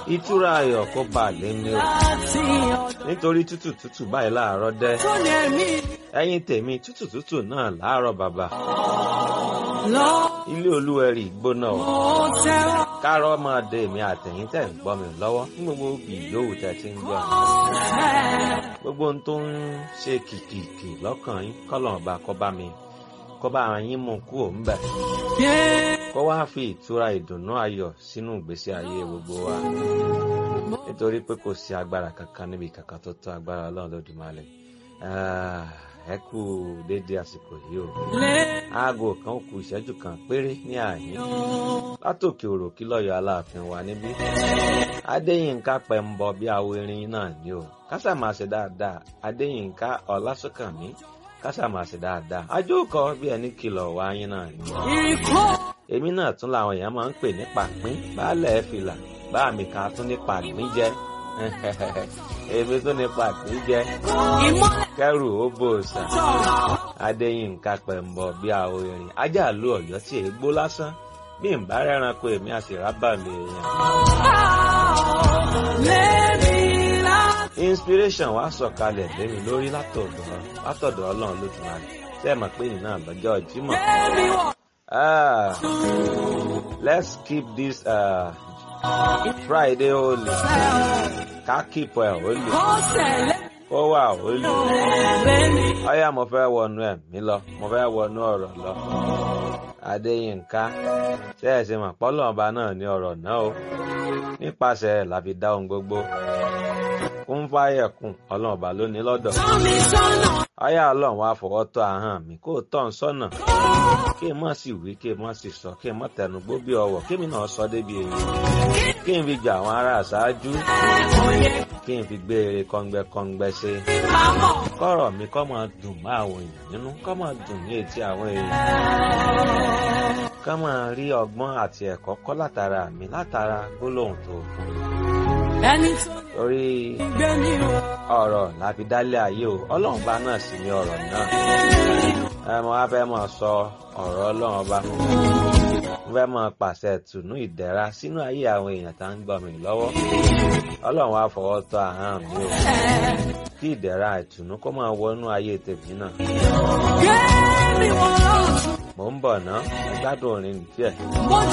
ìtura ayọ̀ kó bá lé ní o láti nítorí tútù tútù báyìí láàárọ̀ dẹ́ ọdún ẹ̀mí ẹ̀yin tèmi tútù tútù náà láàárọ̀ bàbá lọ ilé olúwẹ̀rí gbóná o mo tẹ́wọ́ kárọ̀ máa de èmi àtẹ̀yìn tẹ̀ ń gbọ́ mi lọ́wọ́ ní gbogbo òbí yòówù tẹ̀ ti ń gbọ́ mi fẹ́. gbogbo ohun tó ń ṣe kìkìkì lọ́kàn yín kọ́lọ̀ ọba kó bá mi kó bá yín mú kú òun bẹ̀ Yeah. kó wá fi ìtura ìdùnnú ayọ̀ sínú ìgbésí ayé gbogbo wa nítorí pé kò sí agbára kankan níbi kankan tó tó agbára ọlọ́run lódùmarè Ah, ẹ kú déédéé àsìkò yìí o aago kan kù ìṣẹ́jú kan péré ní àyín látòkè òròkí lọ́yọ̀ aláàfin wa níbí adéyínká pẹ̀mbọ bí awo irin náà ni o kásàmàṣe dáadáa adéyínká ọlásùnkànmí kásàmàṣe dáadáa ajókọ bí ẹni kìlọ̀ wá yín náà ni Ikọ́ èmi náà tún làwọn èèyàn máa ń pè ní pàpín baálẹ̀ fìlà bá mi kan tún ní pàgbín jẹ èmi tún ní pàgbín jẹ ìmọ́lẹ̀ kẹrù ó bò sà tọ̀. adéyínká pẹ̀mbọ bí awo irin ajá lu ọ̀yọ́ tí èégbó lásán bí n bá rẹ́ranko èmi àṣìrábà mi èèyàn. Lẹ́mi láti inspiration wa sọ̀kalẹ̀ lémi lórí látọ̀dọ̀ látọ̀dọ̀ ọlọ́run lójúmọ́ni tẹ́ ẹ mọ̀ pé yìí náà lọ́jọ́ jímọ̀. lẹ́mi wọ̀. Ah, let's keep this uh, Friday holy. Ká keep ẹ̀ holy. Kó tẹ̀lé Kó wà holy. lẹ́mi. Ọyá mo fẹ́ wọnú ẹ̀mí lọ, mo fẹ́ wọnú ọ̀rọ̀ lọ. Adéyínká, ṣé ẹ ṣe mọ̀ pọ́lọ́ ọba náà ní ọ̀rọ̀ náà o? Nípasẹ̀ ẹ̀ la fi dá ohun gbogbo. Kún fáyẹ̀kùn, ọlọ́run ọba ló ní lọ́dọ̀. Tọ́ mi sọ́nà. Ọyá ọlọ́run wá fọwọ́ tọ́ ahọ́n mi kó tọ́ ń sọ́nà. Kí n má sì wí, kí n má sì sọ, kí n má tẹnu gbó bí ọwọ́, kí mi náà sọ débi èyí. Kí n fi gbà àwọn ará àṣáájú, Oyè kí n fi gbé eré kọ́ngbẹ́kọ́ngbẹ́ ṣe. pamọ́. Kọ́rọ̀ mi kọ́ máa dùn mọ́ àwọn èèyàn nínú, kọ́ máa dùn ní etí àwọn èèyàn. Kọ́ máa rí ọgbọ́n àti ẹ̀kọ́ kọ́ látara mi látara gbólóhùn tó fún mi. Ẹni tó Torí ń gbé mi wọ̀. ọ̀rọ̀ la fi dálé ayé o, ọlọ́run bá náà sì ní ọ̀rọ̀ náà. ẹ mọ wá fẹ́ máa sọ ọ̀rọ̀ ọlọ́run ọba mo fẹ́ máa pàṣẹ tùnú ìdẹ̀ra sínú ayé àwọn èèyàn tá ń gbọ́ mi lọ́wọ́ ọlọ́run wá fọwọ́ tọ́ ahọ́n mi o kí ìdẹ̀ra ìtùnú kó máa wọnú ayé tèmi náà Gbé mi wọ̀ lọ́tún. mò ń bọ̀ ná ẹ gbádùn orin díẹ̀. Mo